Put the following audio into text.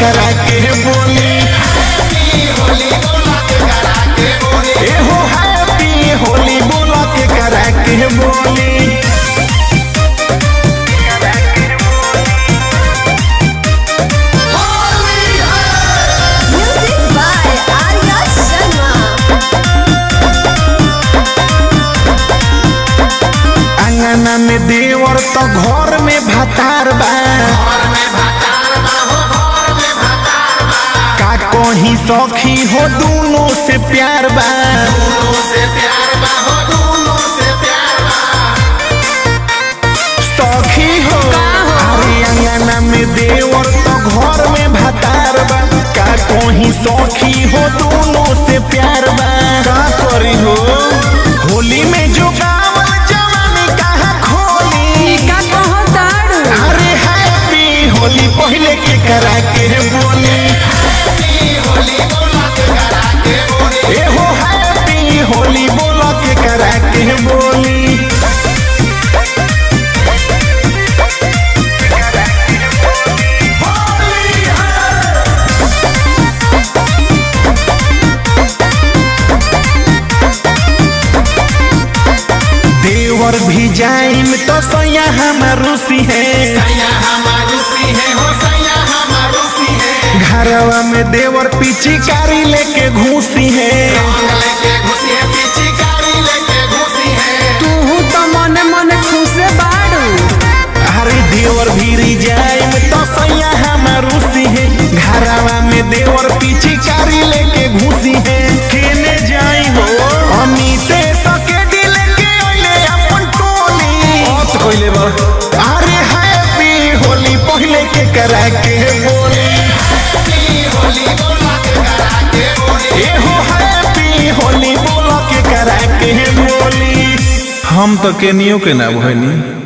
करा के बोली एहो हैप्पी होली बोला के करा के बोली Music by Arya Sharma. अंगना में देवर तो घर में भतार बा का कहीं सखी हो दोनों से प्यार बा सखी हो अरे अंगना में देवर तो घर में भतार बा का कहीं सखी हो दोनों से प्यार बा का करी हो होली में जो गावल जवानी कहाँ खोली का कहताड़ू अरे हैप्पी होली पहले के करा के बोली एहो हैप्पी होली बोला के करा के बोली देवर भी जाइम तो सैया हमार रूसी है घरवा में देवर पिचकारी लेके घूसी है तू तो मने मने खुशे बाड़ू अरे देवर भी जाइम तो सैया हमार रूसी है घरवा में देवर पिचकारी लेके घूसी है केने जाई हो अमिते सके दिल के ओले अपन टोली ओत कोइले बा अरे हैप्पी होली पहले के करा के बोली एहो हैप्पी होली बोला के करा के बोली हम तो केनियो के ना भइनी